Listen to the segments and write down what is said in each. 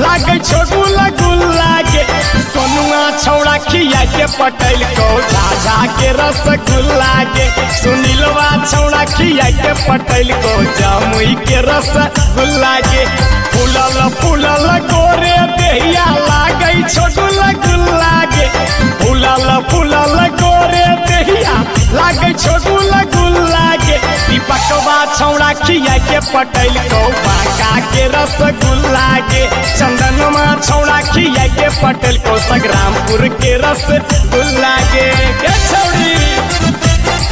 लागे छोगुला गुल्ला के सोनुआ छौड़ा खिया के पटेल को झाझा के रसगुल्ला के सुनीलवा छौड़ा खिया के पटेल को जामुई के रसगुल्ला के फूलल फूलल गोरे देहिया लागे छोगुला गुल्ला के फूलल फूलल गोरे देहिया लागे छोगुला गुल्ला के दीपकवा छौड़ा खिया के पटेल को बाका के रसगुल्ला के चंदनमा छौड़ा खिया के पटेल को संग्रामपुर के रसगुल्ला के के छौड़ी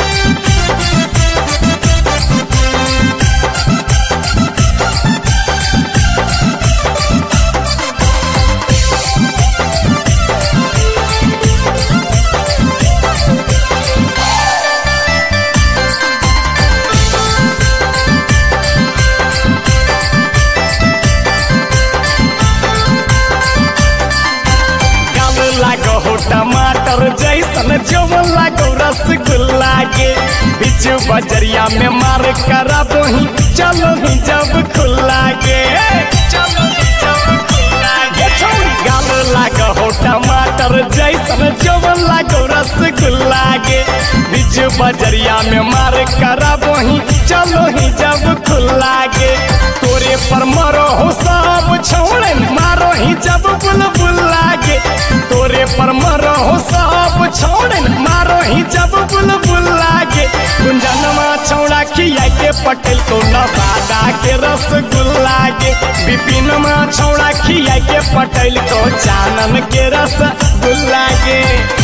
गाल लागो हो टमाटर जैसन जवन लागो रसगुल्ला के बीच बजरिया में मार करा ही चलो ही जब खुल्ला के चलो ही जब खुल्ला के गाल लागो हो टमाटर जैसन जवन लागो रसगुल्ला के बीच बजरिया में मार करा ही चलो ही जब खुल्ला के तोरे पर मरो हो सब छोड़े मारो ही जब बुलबुल लागे तोरे पर मरो हो सब छोड़े मारो ही जब बुलबुल लागे गुंजनमा छौड़ा खिया के पटेल को नवादा के रसगुल्ला के विपिनमा छौड़ा खिया के पटेल को चानन के रसगुल्ला के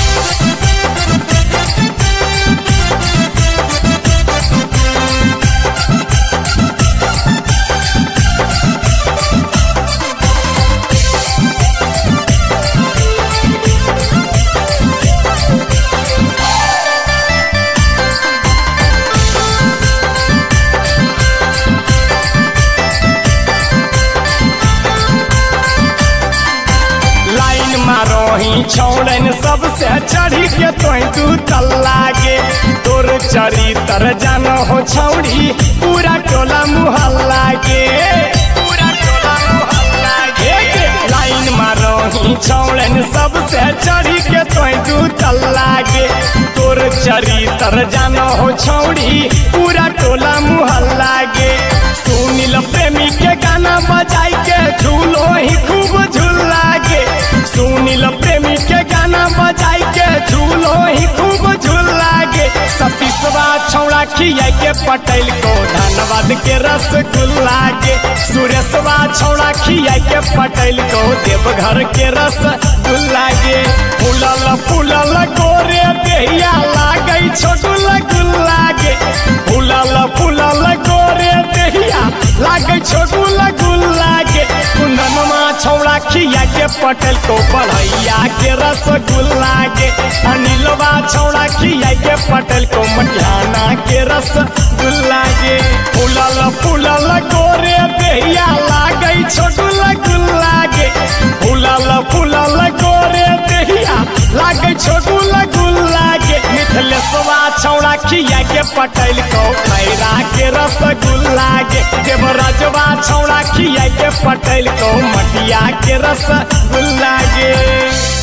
लाइन मारो ही छोड़न सबसे चढ़ी के तोय तू तल्ला गे तोर चरी तर जानो हो छौड़ी पूरा टोला मुहल्ला गे पूरा टोला मुहल्ला गे लाइन मारो ही छोड़न सबसे चढ़ी के तोय तू तल्ला गे तोर चरी तर जानो हो छौड़ी पूरा टोला मुहल्ला गे सुनील प्रेमी के गाना बजाई के झूलो ही खूब झूला गे सुनील प्रेमी के गाना बजाई के झूलो ही खूब झूला गे सतीसवा छौड़ा खिया के पटेल को धनबाद के रसगुल्ला के सुरेशवा छौड़ा खिया के पटेल को देवघर के रसगुल्ला के फूलल फूलल गोरे देहिया लागे छोटुला गुल्ला के फूलल फूलल गोरे देहिया लागे छोटुला गुल्ला के कुंदनमा छौड़ा खिया के पटेल को बढ़ैया के रसगुल्ला के अनिलवा छौड़ा खिया के पटेल को मटिहाना के रसगुल्ला के फूलल फूलल गोरे देहिया लागे छोटुला गुल्ला के फूलल फूलल गोरे देहिया लागे छोटुला गुल्ला के मिथलेशवा छौड़ा खिया के पटेल को खैरा के रसगुल्ला के देवराजवा छौड़ा खिया के पटेल को मटिया के रसगुल्ला के